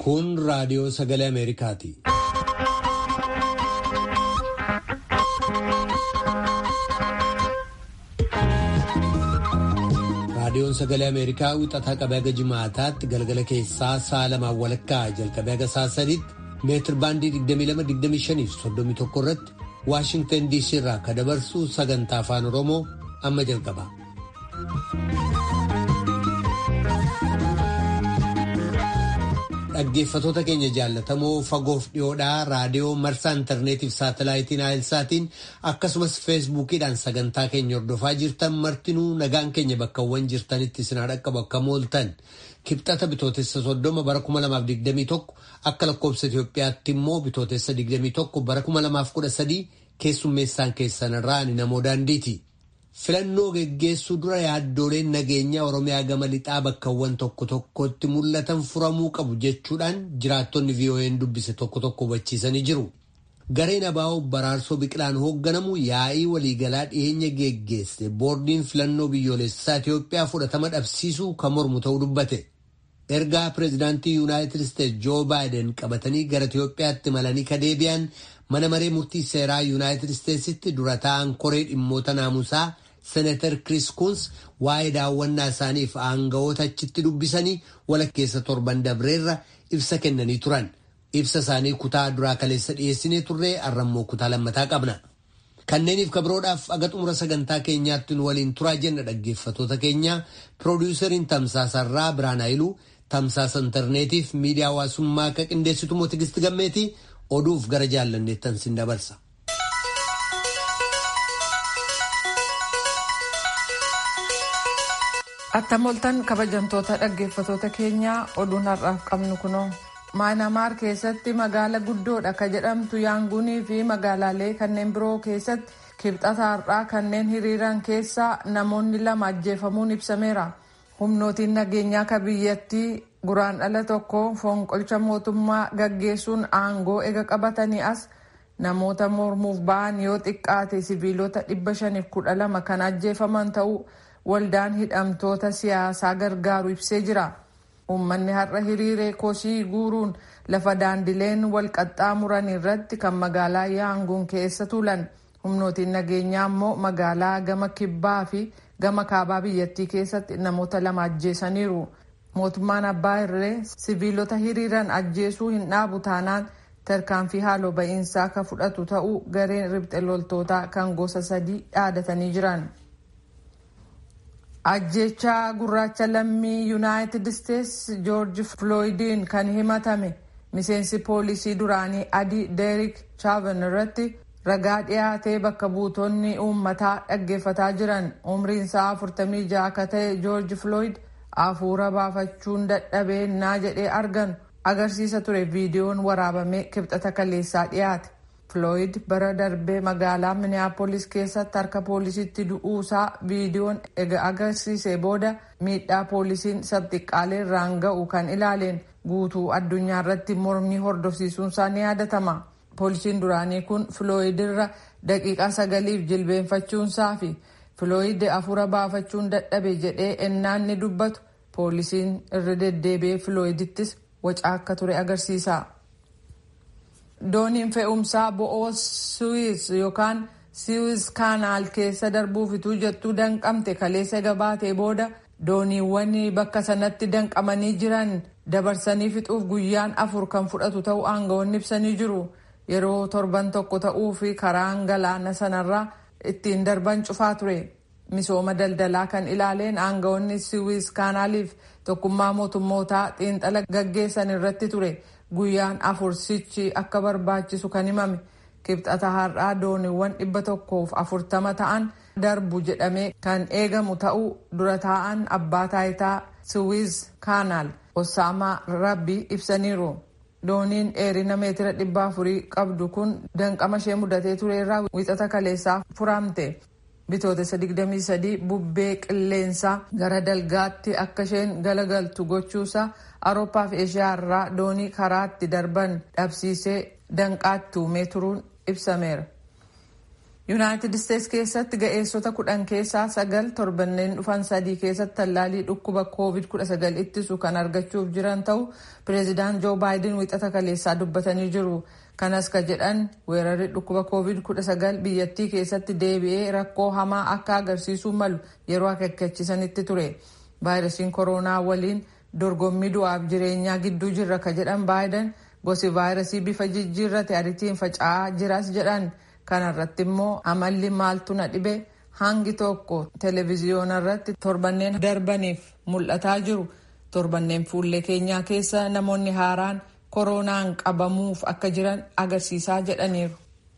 Kun raadiyoo sagalee Ameerikaati. Raadiyoon sagalee Ameerikaa wixataa qabee haga jimaataatti galgala keessaa sa'a lamaan walakkaa jalqabee haga sa'a sadiitti meetir baandii 22-25 fi 31 irratti Waashingtan DC irraa kan dabarsu sagantaa afaan Oromoo amma jalqaba. Dhaggeeffatoota keenya jaallatamoo fagoof dhiyoodhaa raadiyoo marsaa intarneetiif saatalaayitiin naayilsaatiin akkasumas feesbuukiidhaan sagantaa keenya hordofaa jirtan martinuu nagaan keenya bakkawwan jirtanitti isinaa dhaqqabu akka mooltan kibxata bitootessa soddoma bara 2021 akka lakkoobsa Itoophiyaatti immoo bitootessa 21 bara 2013 keessummeessaan keessanirraa ani namoo daandiiti. Filannoo geggeessuu dura yaaddooleen nageenyaa Oromiyaa gama lixaa bakkawwan tokko tokkotti mul'atan furamuu qabu jechuudhaan jiraattonni VOA'n dubbise tokko tokko hubachiisanii jiru. Gareen abaa'oo baraarsoo biqilaan hoogganamu yaa'ii waliigalaa dhiyeenya geggeesse boordiin filannoo biyyoolessaa Itoophiyaa fudhatama dhabsiisuu kan mormu ta'uu dubbate. Ergaa pireezidaantii Yuunaayitid Isteetsi Joo Baayiden qabatanii gara Itoophiyaatti malanii kadeebi'an mana maree murtii seeraa Yuunaayitid Isteetsitti dura taa'an koree dhimmoota naamusaa. Seneetar Kiriis Kuns waa'ee daawwannaa isaaniif aangawoota achitti dubbisanii walakkeessa torban dabreerra ibsa kennanii turan. Ibsa isaanii kutaa duraa kaleessa dhiyeessinee turree har'ammoo kutaa lammataa qabna. Kanneeniif kabiroodhaaf aga xumura sagantaa keenyaatti nu waliin turaa jenna dhaggeeffatoota keenya piroodiwusariin tamsaasarraa Biraan Haayiluu tamsaasa intarneetiif miidiyaa hawaasummaa akka qindeessitu moo Tigisti Gammeetii oduuf gara jaallanneettan sin dabarsa. Attamoltan kabajamtoota dhaggeeffatoota keenyaa oduun har'aaf qabnu kunoo maayinamaar keessatti magaala guddoodha ka jedhamtu yaanguunii fi magaalaalee kanneen biroo keessatti kibxata har'aa kanneen hiriiran keessaa namoonni lama ajjeefamuun ibsameera. humnootiin nageenyaa ka biyyattii guraandhala tokko fonqolcha mootummaa gaggeessuun aangoo ega qabatanii as namoota mormuuf ba'an yoo xiqqaate siviilota 512 kan ajjeefaman ta'uu waldaan hidhamtoota siyaasaa gargaaru ibsee jira. Uummanni har'a hiriiree kosii guuruun lafa daandileen wal qaxxaamuran irratti kan magaalaa Yaanguun keessa tuulan. Humnootiin nageenyaa immoo magaalaa gama kibbaa fi gama kaabaa biyyattii keessatti namoota lama ajjeesaniiru. Mootummaan abbaa irree siviilota hiriiran ajjeesuu hin dhaabu taanaan tarkaanfii haaloo ba'iinsaa ka fudhatu ta'uu gareen ribxe loltootaa kan gosa sadii dhaadatanii jiran. ajjechaa gurraacha lammii yuunaayitid isteetsi joorji filooyidiin kan himatame miseensi poolisii duraanii adii deerik chaavan irratti ragaa dhiyaatee bakka buutonni uummataa dhaggeeffataa jiran umriin isaa 46 akka ta'e joorji filooyid hafuura baafachuun dadhabeenyaa jedhee argan agarsiisa ture viidiyoon waraabamee kibxata kaleessaa dhiyaate. Filooyid bara darbee magaalaa Minneapolis keessatti harka poolisiitti du'uusaa viidiyoon ega agarsiisee booda miidhaa poolisiin sabxiqqaalee irraan ga'u kan ilaaleen guutuu addunyaa irratti mormii hordofsiisuunsaa ni yaadatama. Poolisiin duraanii kun Filooyid irra daqiiqaa sagaliif jilbeenfachuunsaa fi Filooyid hafuura baafachuun dadhabe jedhee ennaan ni dubbatu poolisiin irra deddeebi'ee Filooyidittis wacaa akka ture agarsiisa. dooniin fe'umsaa bo'oo suwiis yookaan siwiis kaanaal keessa darbuufituu jettuu danqamte kaleessa gabaatee booda dooniiwwan bakka sanatti danqamanii jiran dabarsanii fixuuf guyyaan afur kan fudhatu ta'uu aangawoonni ibsanii jiru yeroo torban tokko ta'uu fi karaan galaana sanarraa ittiin darban cufaa ture misooma daldalaa kan ilaaleen aangawoonni siwiis kaanaaliif tokkummaa mootummootaa xiinxala gaggeessan irratti ture. guyyaan afur sichi akka barbaachisu kan himame kibxata har'aa dooniiwwan dhibba tokkoof afurtama ta'an darbu jedhamee kan eegamu ta'uu dura taa'an abbaa taayitaa siwiiz kaanaal osaamaa rabbi ibsaniiru dooniin dheerina meetira dhibba afurii qabdu kun danqama ishee mudatee tureerraa wixata kaleessaa furamte bitootessa 23 bubbee qilleensaa gara dalgaatti akka isheen galagaltu gochuusaa awurooppaa fi eeshiyaa irraa doonii karaatti darban dhabsiisee danqaatti uumee turuun ibsameera. yuunaayitid isteetsi keessatti ga'eessota kudhan keessaa sagal torbanneen dhufan sadii keessatti tallaalii dhukkuba koovid 19 ittisu kan argachuuf jiran ta'u pireezidaant joo baayiden wixata kaleessaa dubbatanii jiru kanas ka jedhan weerarri dhukkuba koovid 19 biyyattii keessatti deebi'ee rakkoo hamaa akka agarsiisuu malu yeroo akeekkachiisanitti ture vaayirasiin kooroonaa waliin dorgommii du'aaf jireenyaa gidduu jirra ka jedhan baayiden gosi vaayirasii bifa jijjiirrate ariitiin faca'aa jiras jedhan kana irratti immoo amalli maaltu na dhibe hangi tokko televiziyoona irratti torbanneen darbaniif mul'ataa jiru torbanneen fuullee keenyaa keessa namoonni haaraan kooroonaan qabamuuf akka jiran agarsiisaa jedhaniiru.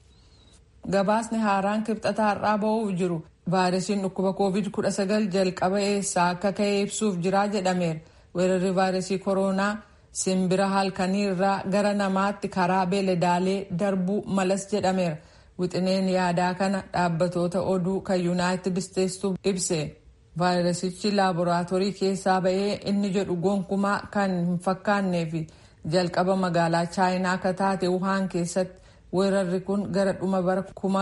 gabaasni haaraan kibxataa har'aa ba'uuf jiru vaayirasiin dhukkuba koovid 19 jalqaba eessaa akka ka'e ibsuuf jiraa jedhameera weerarri vaayirasii kooroonaa simbira halkanii irraa gara namaatti karaa beeladaalee darbuu malas jedhameera. wixineen yaadaa kana dhaabbatoota oduu kan yuunaayitid isteetsu ibse vaayirasichi laaboraatoorii keessaa ba'ee inni jedhu gonkumaa kan hin fakkaannee fi jalqaba magaalaa chaayinaa akka taate wuhaan keessatti weerarri kun gara dhuma bara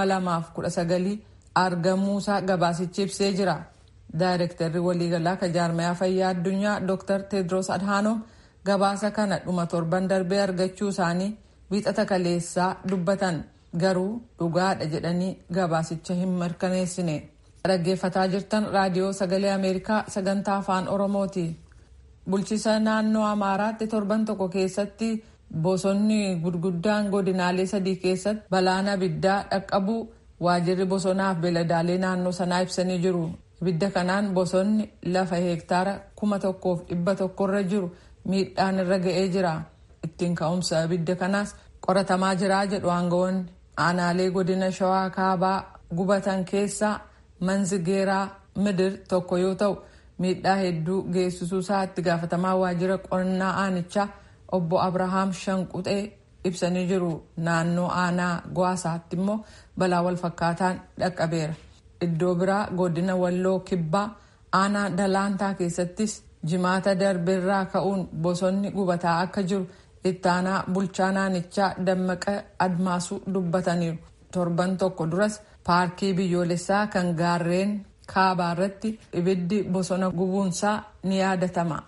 2019 argamuusaa gabaasichi ibsee jira daayirektarri waliigalaa kan jaarmayaa fayyaa addunyaa dr tedros adhanom gabaasa kana dhuma torban darbee argachuu isaanii wiixata kaleessaa dubbatan. garuu dhugaadha jedhanii gabaasicha hin mirkaneessine dhaggeeffataa jirtan raadiyoo sagalee ameerikaa sagantaa afaan oromooti bulchiisa naannoo amaaraatti torban tokko keessatti bosonni gurguddaan godinaalee sadii keessatti balaan abiddaa dhaqqabuu waajirri bosonaaf beeladaalee naannoo sanaa ibsanii jiru ibidda kanaan bosonni lafa heektaara kuma tokkoof dhibba tokkorra jiru miidhaan irra ga'ee jira ittiin ka'umsa ibidda kanaas qoratamaa jiraa jedhu aangawoonni aanaalee godina shawaa kaabaa gubatan keessaa manzigeeraa midir tokko yoo ta'u miidhaa hedduu geessisuu isaa itti gaafatamaa waajjira qonnaa aanichaa obbo abrahaam shanquxee ibsanii jiru naannoo aanaa gwaasaatti immoo balaa wal fakkaataan dhaqqabeera iddoo biraa godina walloo kibbaa aanaa dalaantaa keessattis jimaata darbeerraa ka'uun bosonni gubataa akka jiru ittaanaa bulchaa naannichaa dammaqa admaasuu dubbataniiru torban tokko duras paarkii biyyoolessaa kan gaarreen kaabaa irratti ibiddi bosona gubuunsaa ni yaadatama.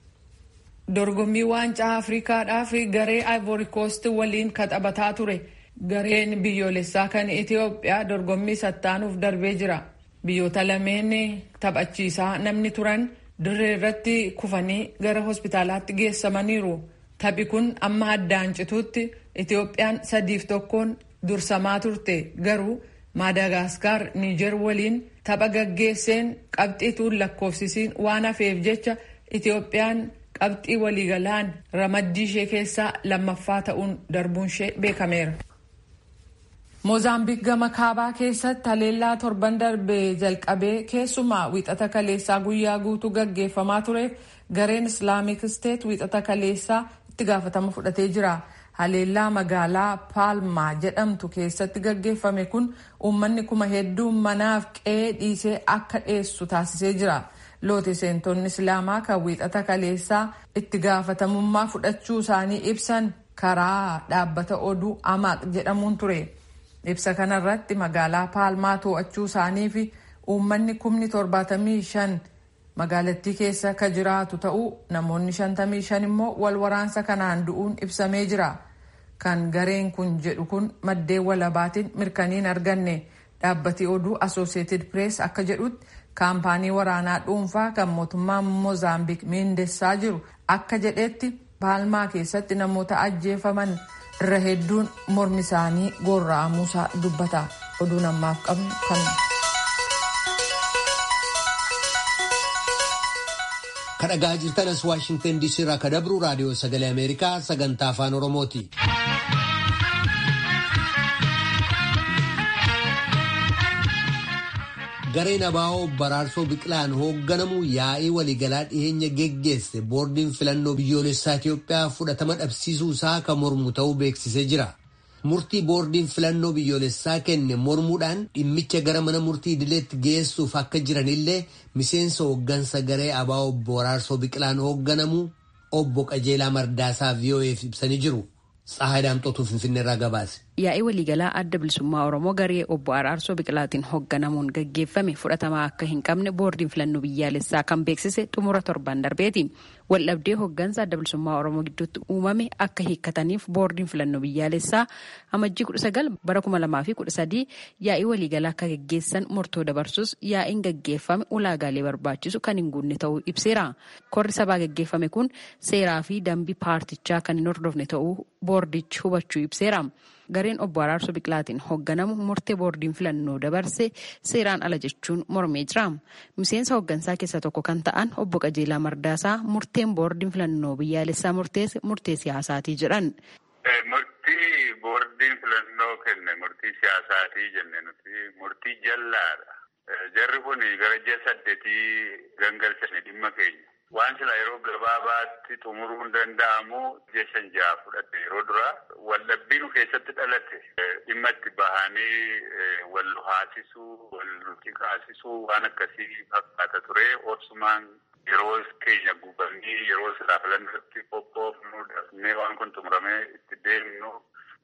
dorgommii waancaa afriikaadhaaf garee ivory coast waliin taphataa ture gareen biyyoolessaa kan itiyoophiyaa dorgommii sattaanuuf darbee jira biyyoota lameen taphachiisaa namni turan dirree irratti kufanii gara hospitaalaatti geessamaniiru. Taphi kun amma addaan cituutti Itiyoophiyaan sadiif tokkoon dursamaa turte garuu Maadaagaskar Niijer waliin tapha gaggeesseen qabxiituun lakkoofsisiin waan hafeef jecha Itiyoophiyaan qabxii waliigalaan ramaddii ishee keessaa lammaffaa ta'uun darbuun ishee beekameera. Moozaambiik gama kaabaa keessatti haleellaa torban darbee jalqabee keessumaa wiixata kaleessaa guyyaa guutuu gaggeeffamaa tureef gareen islaamik isteet wiixata kaleessaa itti gaafatama fudhatee jira. Haleellaa magaalaa Paalmaa jedhamtu keessatti gaggeeffame kun uummanni kuma hedduun manaaf qe'ee dhiisee akka dheessu taasisee jira. Loote seentonni Islaamaa kan wiixata kaleessaa itti gaafatamummaa fudhachuu isaanii ibsan karaa dhaabbata oduu Amaaq jedhamuun ture. Ibsa kanarratti magaalaa Paalmaa to'achuu isaanii fi uummanni kumni torbaatamii shan magaalattii keessa ka jiraatu ta'uu namoonni shantamii shan immoo wal waraansa kanaan du'uun ibsamee jira. Kan gareen kun jedhu kun maddeen walabaatiin mirkaniin arganne dhaabbati oduu Associated Press akka jedhutti kaampaanii waraanaa dhuunfaa kan mootummaan Moozaambiik miindessaa jiru akka jedhetti Paalmaa keessatti namoota ajjeefaman irra hedduun mormi isaanii gorra'amuusaa dubbata. Oduun ammaaf qabnu kan. kadhagaa jirtan as waashingtan diisii irraa kadabru raadiyoo sagalee ameerikaa sagantaa afaan oromooti. gareen abaa'oo baraarsoo biqilaan hoogganamu yaa'ii waliigalaa dhiyeenya geggeesse boordiin filannoo biyyoolessaa Itiyoophiyaa fudhatama dhabsiisuu isaa kan mormu ta'uu beeksisee jira. Murtii boordiin filannoo biyyoolessaa kenne mormuudhaan dhimmicha gara mana murtii idileetti geessuuf akka jiranillee miseensa hooggansa garee abaa'oo baraarsoo biqilaan hoogganamu obbo Qajeelaa Mardaasaa VOA'f ibsanii jiru. Tsahaay Daamxootuu Finfinneerraa gabaase. yaa'ii waliigalaa adda bilisummaa oromoo garee obbo araarsoo biqilaatiin hoogganamuun gaggeeffame fudhatamaa akka hin qabne boordiin filannoo biyyaalessaa kan beeksise xumura torban darbeeti waldhabdee hooggansa adda bilisummaa oromoo gidduutti uumame akka hiikkataniif boordiin filannoo biyyaalessaa amajjii kudha sagal bara kuma lamaa fi kudha sadii yaa'ii waliigalaa akka gaggeessan murtoo dabarsus yaa'iin gaggeeffame ulaagaalee barbaachisu kan hin guunne ta'uu ibseera korri sabaa gaggeeffame kun seeraa fi dambii paartichaa kan hin hordofne ta'uu boordichi hubachuu ibseera. gareen obbo Araarsoo Biqilaatiin hoogganamu murtee boordiin filannoo dabarse seeraan ala jechuun mormee jira. Miseensa hooggansaa keessaa tokko kan ta'an obbo Qajeelaa Mardaasaa murteen boordiin filannoo biyyaalessaa murteesse murtee siyaasaatii jedhan. Murtii boordiin filannoo kenne murtii siyaasaatii jenne nuti murtii jallaadha. Jarri kun gara ji'a saddeetii gangalchanii dhimma keenya. Waan sila yeroo gabaabaatti xumuruun danda'amu ji'a shan ja'a fudhate yeroo dura waldhabbii nu keessatti dhalate dhimma itti bahanii wal haasisuu wal xiqqaasisuu waan akkasii fakkaata ture obsumaan yeroo keenya gubanii yeroo silaa filannootti qophoofnu dafnee waan kun xumuramee itti deemnu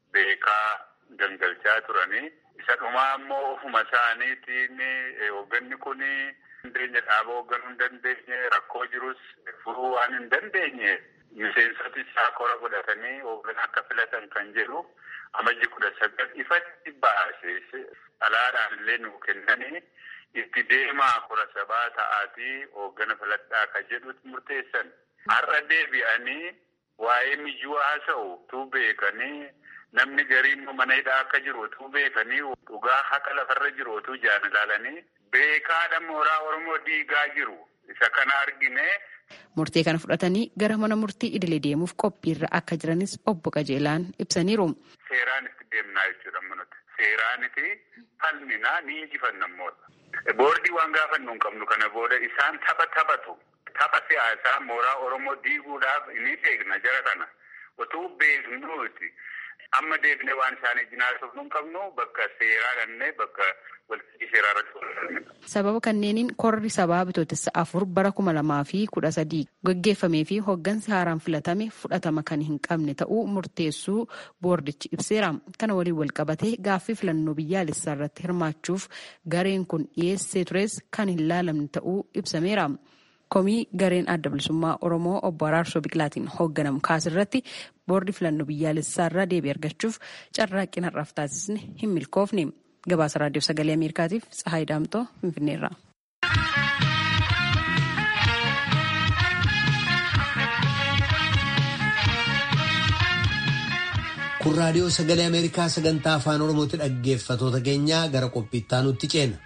beekaa gangalchaa turanii isa dhumaa immoo ofuma isaaniitiin hoogganni kuni. dandeenya dhaaba hoogganuu hin dandeenye rakkoo jirus furuu waan hin dandeenye miseensoti isaa kora godhatanii hoogganaa akka filatan kan jedhu amajji kudha sagal ifatti baasee alaadhaan illee nuu kennanii itti deemaa kora sabaa ta'aatii hooggana filadhaa kan jedhutti murteessan. Har'a deebi'anii waa'ee miyyuu haasa'u tuu beekanii namni gariin mana hidhaa akka jiru tuu beekanii dhugaa haqa lafarra jiru tuu jaan ilaalanii beekaadha mooraa Oromoo diigaa jiru isa kana argine. Murtee kana fudhatanii gara mana murtii idilee deemuuf qophiirra akka jiranis obbo Qajeelaan ibsaniiru. Seeraan itti deemnaa jechuudha nuti. Seeraaniti falminaa ni injifannammoodha. Boordii waan gaafannu hin qabnu kana booda isaan tapha taphatu. Tapha siyaasaa mooraa Oromoo diiguudhaaf ni beekna jara kana. Otuu beeknuuti. Amma deebinee waan isaanii jinaasuuf nu hin qabnu bakka seeraa dhannee bakka waltajjii seeraa irratti Sababa kanneeniin korri sabaa bitootessa afur bara kuma lamaa fi kudha sadii gaggeeffamee fi hooggansi haaraan filatame fudhatama kan hin qabne ta'uu murteessuu boordichi ibseera. Kana waliin wal qabatee gaaffii filannoo biyyaalessaa irratti hirmaachuuf gareen kun dhiyeessee tures kan hin laalamne ta'uu ibsameera. komii gareen adda bilisummaa oromoo obbo araarsoo biqilaatiin hoogganamu kaasirratti boordi filannoo biyyaalessaa irraa deebii argachuuf carraaqqii har'aaf taasisne hin milkoofne gabaasa raadiyoo sagalee ameerikaatiif tsahaay daamtoo finfinneerra. kun raadiyoo sagalee ameerikaa sagantaa afaan oromootti dhaggeeffatoota keenyaa gara qophiittaa nutti ceena.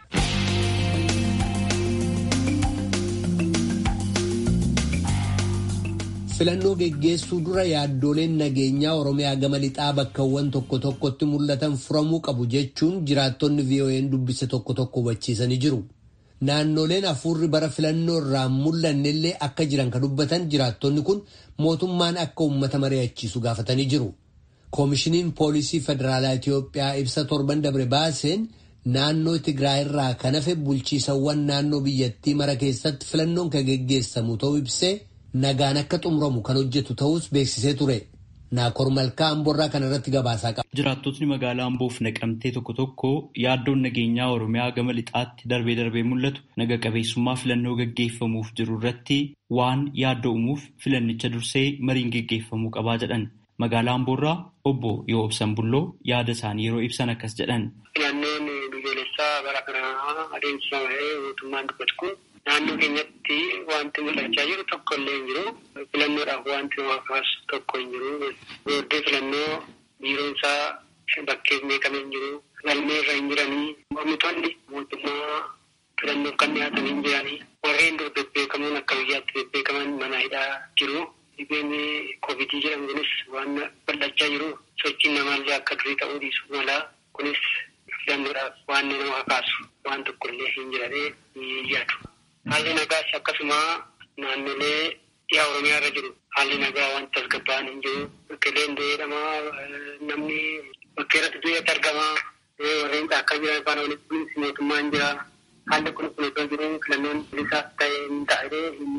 filannoo geggeessuu dura yaaddooleen nageenyaa oromiyaa gama lixaa bakkawwan tokko tokkotti mul'atan furamuu qabu jechuun jiraattonni vo'n dubbise tokko tokko hubachiisanii jiru. Naannoleen hafuurri bara filannoo irraa mul'annellee akka jiran kan dubbatan jiraattonni kun mootummaan akka uummata mari'achiisu gaafatanii jiru. Koomishiniin poolisii federaalaa Itiyoophiyaa ibsa torban dabre baaseen naannoo Tigraay irraa kan hafe bulchiisawwan naannoo biyyattii mara keessatti filannoon kan geggeessamu ta'uu ibsee nagaan akka xumuramu kan hojjetu ta'us beeksisee ture. Naakoor Malkaa Amboorraa kana irratti gabaasaa qaba. Jiraattotni magaalaa Amboof naqamtee tokko tokko yaaddoon nageenyaa Oromiyaa gama lixaatti darbee darbee mul'atu naga qabeessummaa filannoo gaggeeffamuuf jiru irratti waan yaaddoo uumuuf filannicha dursee mariin gaggeeffamuu qabaa jedhan. Magaalaa Amboorraa obbo yoo ibsan bulloo yaada isaanii yeroo ibsan akkas jedhan. Filannoon biyyoolessaa bara kanaa adeemsifamee mootummaan dubbatu kun naannoo keenyatti wanti mul'achaa jiru tokko illee hin jiru. Filannoodhaaf wanti waaqaas tokko hin jiru. Booddee filannoo biiroonsaa bakkeef meeqamee hin jiru. Galmee irra hin jiranii. Mormitoonni mootummaa filannoof kan dhiyaatan hin jiranii. Warreen dur bebbeekamoon akka biyyaatti bebbeekaman mana hidhaa jiru. Dhibeen koovidii jedhamu kunis waan bal'achaa jiru. Sochiin namaallee akka durii ta'uu dhiisuu mala. Kunis filannoodhaaf waan nama kakaasu waan tokko illee hin jiranii ni yaadu. Haalli nagaas akkasuma naannolee dhiyaa Oromiyaa irra jiru. Haalli nagaa wanta tasgabba'an hin jiru. Bakkeeleen jedhamaa namni bakkee irratti du'eetti argamaa. Warreen akka jiran afaan walitti kunis mootummaan jira. Haalli kun kun osoo jiru filannoon bilisaas ta'e hin taa'ee hin yaadu.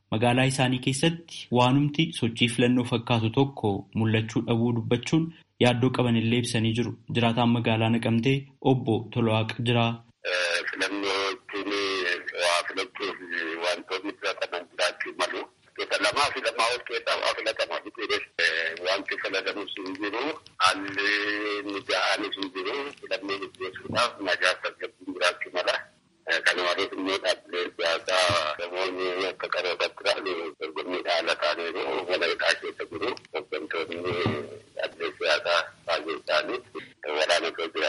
Magaalaa isaanii keessatti waanumti sochii filannoo fakkaatu tokko mul'achuu dhabuu dubbachuun yaaddoo qaban illee ibsanii jiru. Jiraataan magaalaa naqamtee obbo Tolwaaq jira. Filannoo ittiin waa filachuuf wantoonni filataman jiraachuu malu. Gosa lamaa fi lamaa ol keessaa waa filatamaa fi wanti filatamus hin jiru. Haalli mija'aanis hin jiru. Filannoo gaggeessuudhaaf nagaa tasgabbiin jiraachuu mala. Kana malees immoo dhaabbileen siyaasaa namoonni akka qarootaatti ta'an dorgommii haala taaneen mana hidhaa keessa jiru. Hooggantoonni dhaabbilee siyaasaa baay'ee isaanii waraanatu jira.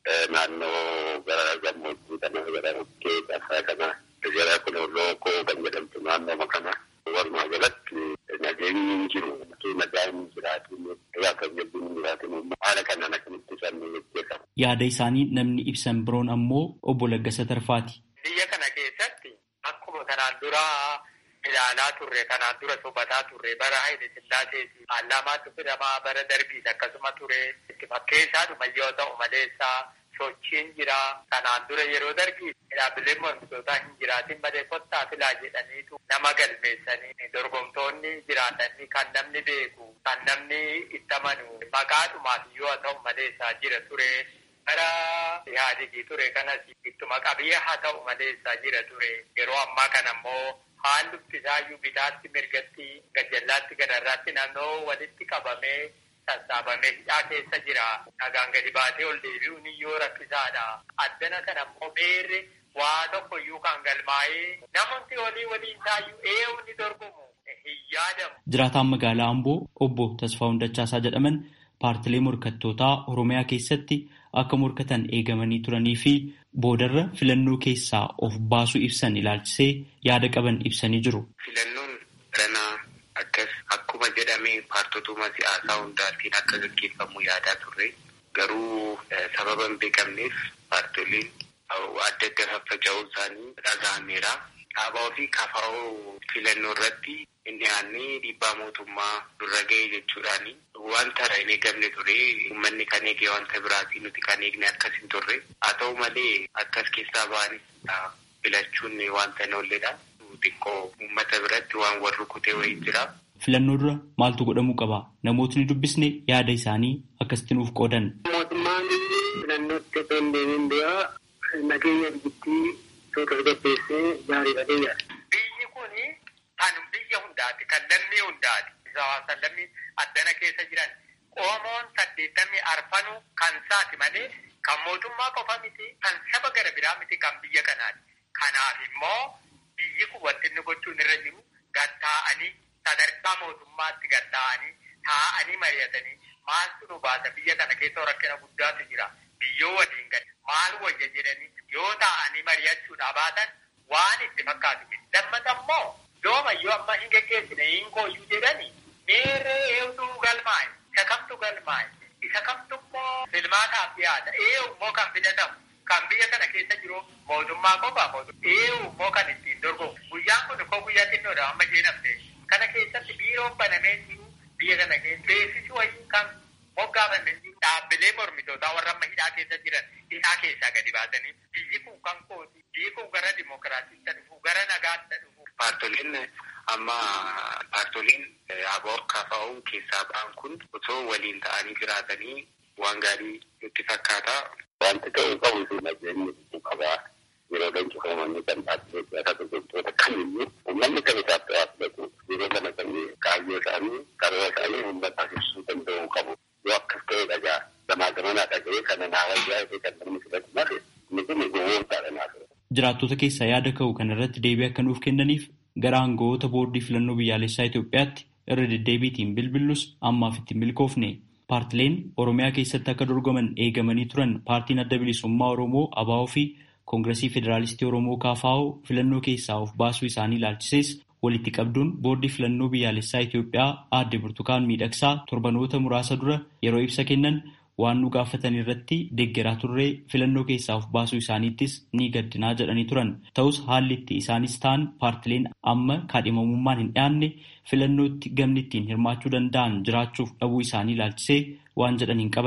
Naannoo gara gammoojjii kana gara bukkee tasaa kana gara kun lookoo kan jedhamtu naannoo kana walumaa galatti nageenyi hin jiru. Nagaan hin jiraatin kan jabbiin hin jiraatin haala kanaan akkamitti isaanii gaggeeffamu. Yaada isaanii namni ibsan biroon ammoo obbo Laggasa Tarfaati. Biyya kana keessatti akkuma kanaan dura ilaalaa turre kanaan dura sobataa turre bara Haile Sillaaseeti paarlaamaatti fidamaa bara darbiis akkasuma ture itti fakkeessaadhuma yoo ta'u maleessaa sochiin jira kanaan dura yeroo darbii dhaabbileen mormitootaa hin jiraatin malee kottaa filaa jedhaniitu nama galmeessanii dorgomtoonni jiraatanii kan namni beeku kan namni itti amanu maqaadhumaaf yoo ta'u maleessaa jira ture. bara yaadigi ture kanas ittuma qabiyyee haa ta'u maleessaa jira ture yeroo ammaa kana ammoo haalli isaayyuu bitaatti mirgatti gajjallaatti gadarraatti naannoo walitti qabamee sassaabamee hidhaa keessa jira nagaan gadi baatee ol deebi'uun iyyuu rakkisaadha addana kana ammoo beerre waa tokko iyyuu kan galmaa'ee namoonni olii waliin taayyuu eewu ni dorgomu hin yaadamu. Jiraataan magaalaa Amboo obbo Tasfaa Hundachaasaa jedhaman paartilee morkattootaa Oromiyaa keessatti akka morkatan eegamanii turanii fi boodarra filannoo keessaa of baasuu ibsan ilaalchisee yaada qaban ibsanii jiru. Filannoon ranaa akkas akkuma jedhame paartotuma siyaasaa hundaatiin akka gaggeeffamu yaadaa turre garuu sababa hin beekamneef paartoliin adda adda faffaca'uu isaanii dhaga'ameera. Dhaabaa fi kafaa'oo filannoo irratti hin dhiyaannee dhiibbaa mootummaa durra ga'ee jechuudhaani. Wanta hin eegamne ture uummanni kan eege wanta biraatii nuti kan eegne akkas hin turre. Haa ta'u malee akkas keessaa ba'anis filachuun wanta hin oolledha. Xiqqoo uummata biratti waan wal rukutee wayii jira. Filannoo dura maaltu godhamuu qaba? Namootni dubbisne yaada isaanii akkasitti nuuf qoodan. Mootummaan filannootti osoo hin deemin dura nageenya biyyattii osoo tasgabbeessee gaariidha deeyaadha. Biyyi kun kan biyya hundaati, kan lammii hundaati. Kan lammii addana keessa jiran Oromoon saddeettamii arfanuu kan saati malee kan mootummaa qofa miti, kan saba gara biraa miti, kan biyya kanaati. Kanaaf immoo biyyi kun wanti inni gochuun irra jiru gattaa'anii sadarkaa mootummaatti gattaa'anii taa'anii mari'atanii maaltu nu baasa biyya kana keessa rakkina guddaatu jira. Biyyoo waliin gadi maal wayya jedhanii yoo taa'anii mari'achuudha baatan waan itti fakkaatu miti. Lammata immoo yoomayyoo amma hin geggeessine hin kooyyuu jedhanii meerree eewduu galmaa'e isa kamtu galmaa'e isa kamtu immoo filmaataaf dhiyaata eewu immoo kan filatamu kan biyya kana keessa jiru mootummaa qofa mootummaa eewu immoo kan ittiin dorgomu guyyaan kun koo guyyaa xinnoodha amma isheen hafte kana keessatti biiroon banamee jiru biyya kana keessa beeksisi wayii kan moggaafanne dhaabbilee mormitootaa warra amma hidhaa keessa jiran hidhaa keessaa gadi baasanii biyyi kun kan kooti biyyi kun gara dimokiraatiitti dhufu gara nagaatti dhufu. Paartoliin amma paartoliin aboo kaafa'uun keessaa ba'an kun osoo waliin ta'anii jiraatanii waan gaarii nutti fakkaata. Wanti ta'uu qabu sun nageenyi dhufuu qabaa. Yeroo leenjifamanni kan dhaabbilee siyaasaa dorgomtoota kamiyyuu uummanni kan isaaf ta'aa filatu yeroo kana kan kaayyoo isaanii karoora isaanii uummataaf ibsuu danda'uu qabu. Yoo akkas ta'e dhagaa gamaa gamanaa dhaga'ee kana naa wayyaa fi kan namni filatu malee inni kun gowwoomsaadha naaf. Jiraattota keessaa yaada ka'u kana irratti deebii akka nuuf kennaniif gara aangawoota boordii filannoo biyyaalessaa Itoophiyaatti irra deddeebiitiin bilbillus ammaaf itti milkoofne. Paartileen Oromiyaa keessatti akka dorgoman eegamanii turan paartiin adda bilisummaa Oromoo ABO fi Koongiresii Federaalistii Oromoo KFO filannoo keessaa of baasuu isaanii ilaalchisees walitti qabduun boordii filannoo biyyaalessaa Itoophiyaa aadde Burtukaan Miidhagsaa torbanoota muraasa dura yeroo ibsa kennan waan nu gaafatan irratti deeggaraa turree filannoo keessaa of baasuu isaaniittis ni gaddinaa jedhanii turan. Ta'us haalli itti isaanis ta'an paartileen amma kaadhimamummaan hin dhiyaanne filannootti gamni ittiin hirmaachuu danda'an jiraachuuf dhabuu isaanii ilaalchisee waan jedhan hin qaban.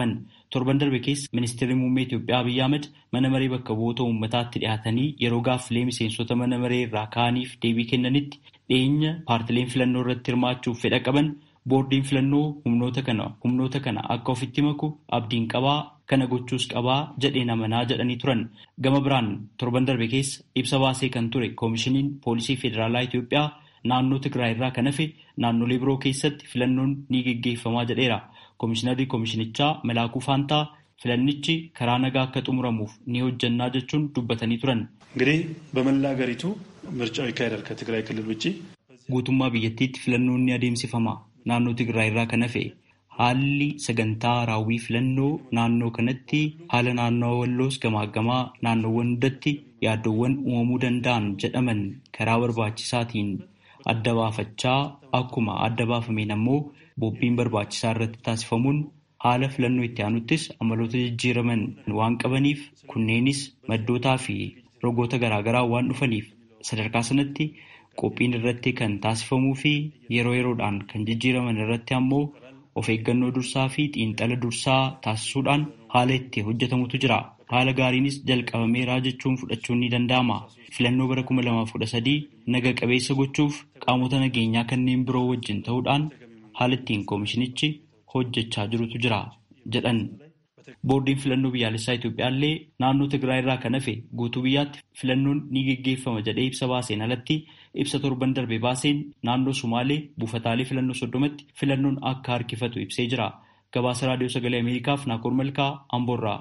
Torban darbe keessa ministeerri muummee Itoophiyaa Abiyyi Ahmed mana maree bakka bu'oota uummataatti dhiyaatanii yeroo gaaffilee miseensota mana maree irraa ka'aniif deebii kennanitti dhiyeenya paartileen filannoo irratti hirmaachuuf fedha qaban boordiin filannoo humnoota kana humnoota kana akka ofitti maku abdiin qabaa kana gochuus qabaa jedheen amanaa jedhanii turan gama biraan torban darbe keessa ibsa baasee kan ture koomishiniin poolisii federaalaa Itoophiyaa naannoo Tigraay irraa kan hafe naannolee biroo keessatti filannoon ni geggeeffamaa jedheera. Koomishinarri koomishinichaa Melaakuu Faantaa filannichi karaa nagaa akka xumuramuuf ni hojjannaa jechuun dubbatanii turan. እንግዲህ በመላ ሀገሪቱ ምርጫው ይካሄዳል ከትግራይ ክልል ውጭ Guutummaa biyyattiitti filannoon ni adeemsifama. Naannoo Tigraay irraa kan hafe haalli sagantaa raawwii filannoo naannoo kanatti haala naannoo walloos gamaaggamaa naannoowwan hundatti yaaddoowwan uumamuu danda'an jedhaman karaa barbaachisaatiin adda baafachaa akkuma adda baafameen ammoo bobbiin barbaachisaa irratti taasifamuun haala filannoo itti aanuttis amaloota jijjiiraman waan qabaniif kunneenis maddootaa fi rogoota garaagaraa waan dhufaniif sadarkaa sanatti qophiin irratti kan taasifamuu fi yeroo yeroodhaan kan jijjiiraman irratti ammoo of eeggannoo dursaa fi xiinxala dursaa taasisuudhaan haala itti hojjetamutu jira. Haala gaariinis jalqabameeraa jechuun fudhachuun ni danda'ama. Filannoo bara kuma lamaaf kudha sadii naga qabeessa gochuuf qaamota nageenyaa kanneen biroo wajjin ta'uudhaan haala ittiin koomishinichi hojjechaa jirutu jira jedhan. Boordiin filannoo biyyaalessaa Itoophiyaa illee naannoo Tigraay irraa kan hafe guutuu biyyaatti filannoon ni geggeeffama jedhee ibsa baaseen alatti ibsa torban darbe baaseen naannoo Sumaalee buufataalee filannoo soddomatti filannoon akka harkifatu ibsee jira. Gabaasa Raadiyoo Sagalee Ameerikaaf Naakoor Malkaa Amboorraa.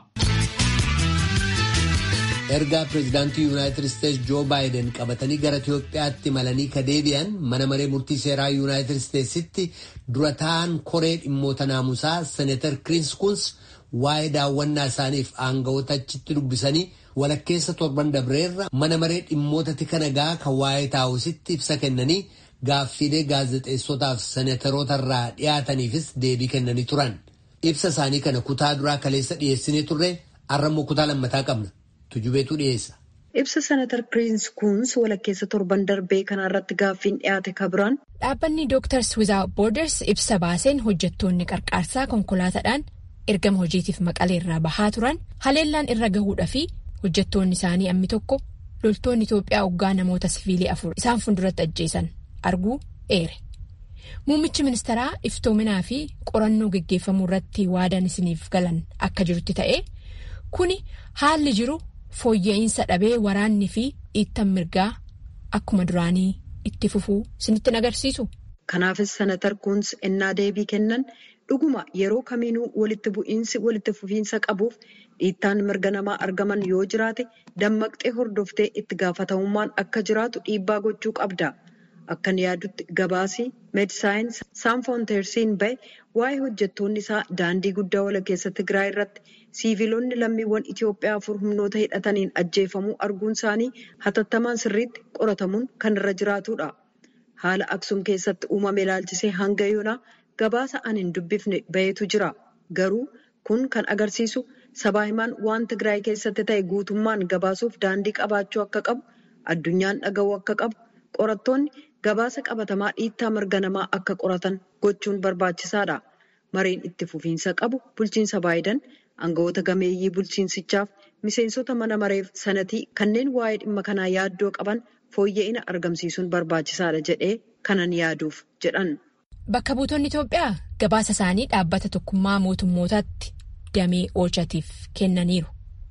ergaa pireezidaantii yuunaayitid isteetsi joo baayiden qabatanii gara itiyoophiyaatti malanii ka deebi'an mana maree murtii seeraa yuunaayitid isteetsitti dura ta'an koree dhimmoota naamusaa seneetar kiriis kuns waa'ee daawwannaa isaaniif aanga'oota achitti dubbisanii walakkeessa torban dabreerra mana maree dhimmoota tika nagaa kan waa'ee taa'usitti ibsa kennanii gaaffiilee gaazexeessotaaf seneetaroota irraa dhiyaataniifis deebii kennanii turan ibsa isaanii kana kutaa duraa kaleessa dhiyeessinee turre har'ammoo kutaa lammataa qabna. tujubeetu dhiyeessa. Ibsa senatar Kiriis Kuns walakkeessa torban darbee kanarratti gaaffiin dhiyaate kabiraan. Dhaabbanni Doctors Without Borders ibsa baaseen hojjettoonni qarqaarsaa konkolaataadhaan ergama hojiitiif maqaleerraa bahaa turan haleellaan irra gahuudhaa fi hojjettoonni isaanii ammi tokko loltoonni Itoophiyaa hoggaa namoota siviilii afur isaan fuulduratti ajjeesan arguu eere. Muummichi ministeeraa iftoominaa fi qorannoo geggeeffamuu irratti waadaan isiniif galan akka jirutti ta'ee kuni haalli jiru. fooyya'insa dhabee waraanni fi dhiittan mirgaa akkuma duraanii itti fufuu isinitti agarsiisu. Kanaafis senatar Kuns ennaa deebii kennan dhuguma yeroo kamiinuu walitti bu'iinsi walitti fufiinsa qabuuf dhiittaan mirga namaa argaman yoo jiraate dammaqxee hordoftee itti gaafatamummaan akka jiraatu dhiibbaa gochuu qabda. Akkan yaadutti gabaasii meedisaayins saanfoonteersiin bahe waa'ee hojjettoonni isaa daandii guddaa walakkeessa Tigraay irratti siiviilonni lammiiwwan Itoophiyaa afur humnoota hidhataniin ajjeefamuu arguun isaanii hatattamaan sirriitti qoratamuun kan irra jiraatudha. Haala Aksum keessatti uumame ilaalchisee hanga yoonaa gabaasa an hin dubbifne bahetu jira. Garuu kun kan agarsiisu sabaa himaan waan Tigraay keessatti ta'e guutummaan gabaasuuf daandii qabaachuu akka qabu, addunyaan dhaga'uu akka qabu, qorattoonni gabaasa qabatamaa dhiittaa mirga namaa akka qoratan gochuun barbaachisaadha. Mareen itti fufiinsa qabu bulchiinsa Baayiden aangawoota gameeyyii bulchiinsichaaf miseensota mana mareef sanatii kanneen waa'ee dhimma kanaa yaaddoo qaban fooyya'ina argamsiisuun barbaachisaadha jedhee kanan yaaduuf jedhan. Bakka buutonni Itoophiyaa gabaasa isaanii dhaabbata tokkummaa mootummootaatti damee oolchatiif kennaniiru.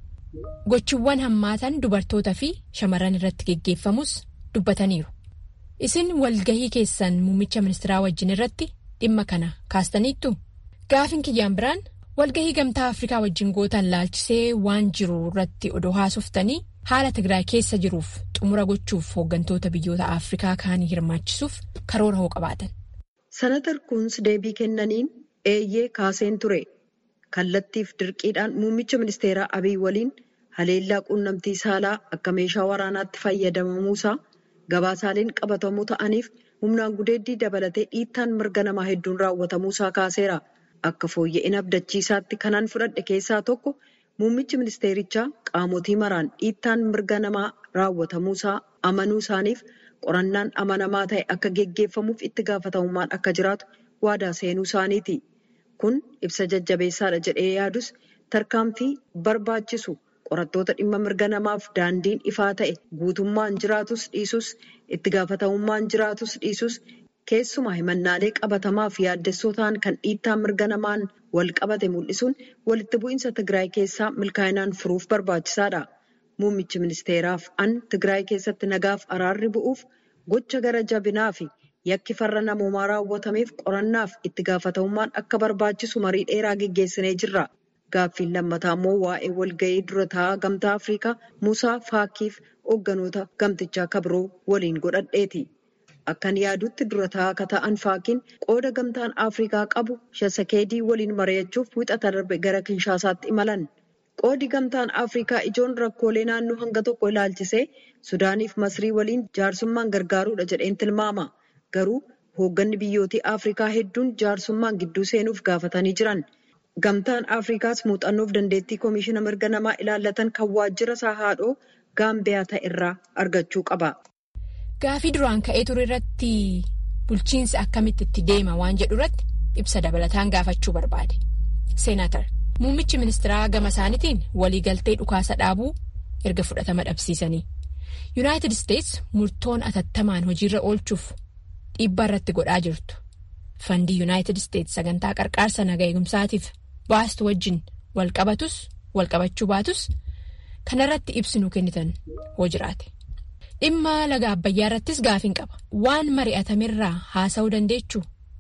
Gochiiwwan hammaatan dubartoota fi shamarran irratti geggeeffamus dubbataniiru. Isin walgahii keessan muummicha ministeeraa wajjin irratti dhimma kana kaastaniittu? Gaafin kiyyaan biraan walgahii gamtaa Afrikaa wajjin gootan laalchisee waan jiru irratti odoo haasoftanii haala Tigraay keessa jiruuf xumura gochuuf hooggantoota biyyoota Afrikaa kaanii hirmaachisuuf karoora hoo qabaatan. Senatar Kuns deebii kennaniin eeyyee kaaseen ture. Kallattiif dirqiidhaan muummicha ministeeraa Abiy waliin haleellaa quunnamtii saalaa akka meeshaa waraanaatti fayyadamamuusaa gabaasaaleen qabatamuu ta'aniif humnaan gudeeddii dabalatee dhiittaan mirga namaa hedduun raawwatamuusaa kaaseera. Akka fooyya'ina abdachiisaatti kanaan fudhadhe keessaa tokko muummichi ministeerichaa qaamotii maraan dhiittaan mirga namaa raawwatamuusaa amanuu isaaniif qorannaan amanamaa ta'e akka geggeeffamuuf itti gaafatamummaan akka jiraatu waadaa seenuu isaaniiti. Kun ibsa jajjabeessaadha jedhee yaadus tarkaanfii barbaachisu qorattoota dhimma mirga namaaf daandiin ifaa ta'e guutummaan jiraatus dhiisus itti gaafatamummaan jiraatus dhiisus keessumaa himannaalee qabatamaaf yaaddessoo ta'an kan dhiittaa mirga namaan wal qabate mul'isuun walitti bu'iinsa Tigraay keessaa milkaa'inaan furuuf barbaachisaadha. Muummichi ministeeraaf an Tigraay keessatti nagaaf araarri bu'uuf gocha gara jabinaa fi yakki farra namoomaa raawwatameef qorannaaf itti gaafatamummaan akka barbaachisu marii dheeraa geggeessinee jirra. Gaaffiin lammataa immoo waa'ee walga'ii dura taa'aa gamtaa Afrikaa Musaa Faakiif hoogganoota gamtichaa kabiroo waliin godhadheeti. Akkan yaadutti dura taa'aa akka ta'an Faakiin qooda gamtaan Afrikaa qabu Shasakeedii waliin mari'achuuf wixata darbe gara Kinshaasaatti imalan. Qoodi gamtaan Afrikaa ijoon rakkoolee naannoo hanga tokko ilaalchisee Sudaaniif Masrii waliin jaarsummaan gargaaruudha jedheen tilmaama. Garuu hoogganni biyyootii Afrikaa hedduun jaarsummaan gidduu seenuuf gaafatanii jiran. Gamtaan Afrikaas muuxannoof dandeettii Komishiina mirga namaa ilaallatan kan waajjira isaa haadhoo Gaambiyaa ta'e irraa argachuu qaba. Gaafii duraan ka'ee ture irratti bulchiinsi akkamitti itti deema waan jedhu irratti ibsa dabalataan gaafachuu barbaade. Seenaatar muummichi ministeeraa gama isaaniitiin waliigaltee dhukaasa dhaabuu erga fudhatama dhabsiisanii. Yuunaayitid Isteets murtoon atattamaan hojiirra oolchuuf dhiibbaa irratti godhaa jirtu. Fandii Yuunaayitid Isteets sagantaa qarqaarsa naga eegumsaatiif baastu wajjin wal qabatus wal qabachuu baatus kanarratti ibsinuu kennitan hoo jiraate. Dhimma laga Abbayyaa irrattis gaafiin qaba. Waan mari'atamerraa haasa'uu dandeechuu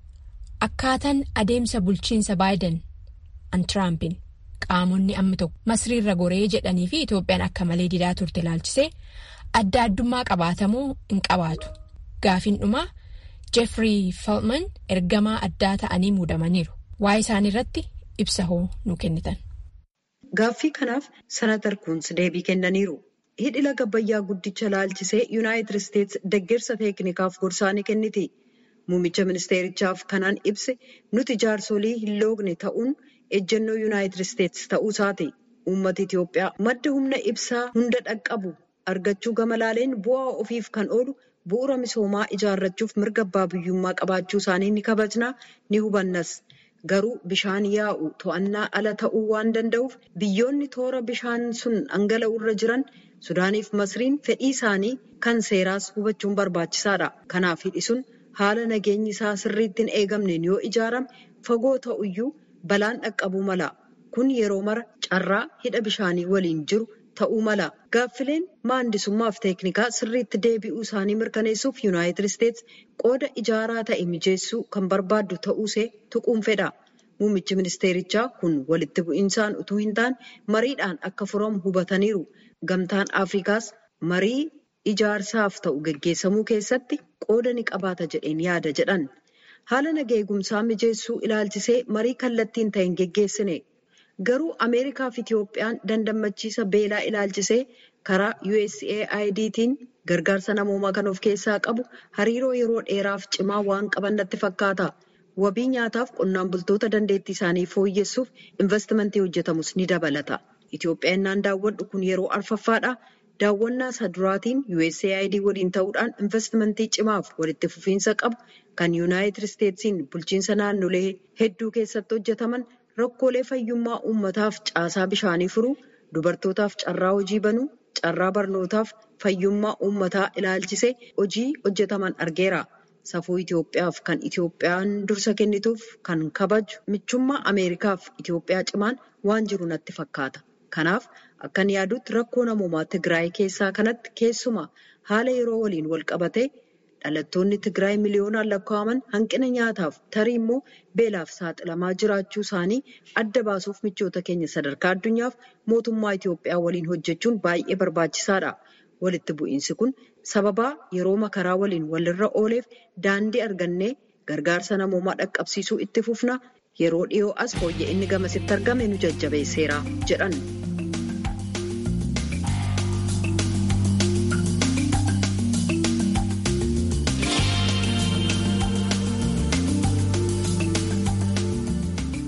akkaataan adeemsa bulchiinsa Baayiden an Tiraampiin qaamonni amma tokko masriirra goree jedhanii fi Itoophiyaan akka malee didaa turte ilaalchisee adda addummaa qabaatamuu hin qabaatu. Gaafiin dhumaa Jeffrey Feltman ergamaa addaa ta'anii muudamaniiru. Waa'ee isaanii irratti ibsa hoo nu kennitan. Gaaffii kanaaf Senatar Kuns deebii kennaniiru. Hidhi laga Abbayyaa guddicha ilaalchisee Yuunaayitid Isteets deeggarsa teeknikaaf gorsaa ni kenniti. Muummicha ministeerichaaf kanaan ibse nuti jaarsolii hin loogne ta'uun ejjennoo Yuunaayitid Isteets ta'uu isaati. Uummata Itoophiyaa madda humna ibsaa hunda dhaqqabu argachuu gama laaleen bu'aa ofiif kan oolu bu'uura misoomaa ijaarrachuuf mirga abbaa biyyummaa qabaachuu isaanii ni kabajnaa ni hubannas. Garuu bishaan yaa'u to'annaa ala ta'uu waan danda'uuf biyyoonni toora bishaan sun dhangala'u irra jiran Sudaaniif Masriin fedhii isaanii kan seeraas hubachuun barbaachisaadha. Kanaaf hidhi sun haala nageenyi isaa sirriitti hin eegamneen yoo ijaarame fagoo ta'uyyuu balaan dhaqqabuu mala. Kun yeroo mara carraa hidha bishaanii waliin jiru ta'uu mala. Gaaffileen maandisummaaf teeknikaa sirriitti deebi'uu isaanii mirkaneessuuf Yuunaayitid Isteets qooda ijaaraa ta'e mijeessuu kan barbaaddu ta'uusee tuquun fedha. Muummichi ministeerichaa kun walitti bu'insaan utuu hin taane mariidhaan akka furamu hubataniiru. Gamtaan Afrikaas marii ijaarsaaf ta'u geggeessamuu keessatti qooda ni qabaata jedheen yaada jedhan. Haala naga eegumsaa mijeessuu ilaalchisee marii kallattiin ta'een geggeessine. Garuu Ameerikaa fi Itoophiyaan dandammachiisa beelaa ilaalchisee karaa USAIDtiin gargaarsa namoomaa kan of keessaa qabu hariiroo yeroo dheeraaf cimaa waan qaban natti fakkaata. Wabii nyaataaf qonnaan bultoota dandeettii isaanii fooyyessuuf investimentii hojjetamus ni dabalata. Itoophiyaan naan daawwadhu kun yeroo arfaffaadha. Daawwannaa isa duraatiin USAID waliin ta'uudhaan investimentii cimaaf walitti fufiinsa qabu kan Yuunaayitid Isteetsiin bulchiinsa naannolee hedduu keessatti hojjetaman rakkoolee fayyummaa uummataaf caasaa bishaanii furuu, dubartootaaf carraa hojii banuu, carraa barnootaaf fayyummaa uummataa ilaalchisee hojii hojjetaman argeera. Safuu Itoophiyaaf kan Itoophiyaan dursa kennituuf kan kabaju michummaa Ameerikaaf Itoophiyaa cimaan waan jiru natti fakkaata. Kanaaf akkan yaadutti rakkoo namoomaa Tigraay keessaa kanatti keessumaa haala yeroo waliin wal qabatee dhalattoonni Tigraay miliyoonaan lakkaa'aman hanqina nyaataaf tarii immoo beelaaf saaxilamaa jiraachuu isaanii adda baasuuf michoota keenya sadarkaa addunyaaf mootummaa Itoophiyaa waliin hojjechuun baay'ee barbaachisaadha. Walitti bu'iinsi kun sababaa yeroo makaraa waliin walirra ooleef daandii argannee gargaarsa namoomaa dhaqqabsiisuu itti fufna yeroo dhiyoo as fooyya'inni gamasitti argame nu jajjabeesseera jedhan.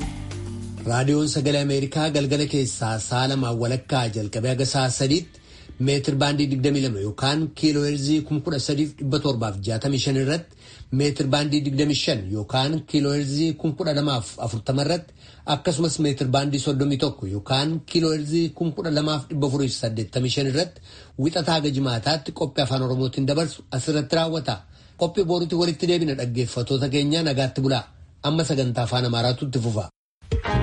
raadiyoon sagalee ameerikaa galgala keessaa sa'a lamaan walakkaa jalqabee haga sa'a sadiitti meetir baandii 22 yookaan kiiloo heerzii 13,765 irratti meetir baandii 25 yookaan kiiloo heerzii 12,040 irratti akkasumas meetir baandii 31 yookaan kiiloo heerzii 12,485 irratti wixataa haga jimaataatti qophii afaan oromootiin dabarsu asirratti raawwata. Qophii boruutti walitti deebina dhaggeeffatoota keenya nagaatti bulaa amma sagantaa afaan amaaraatu itti fufa.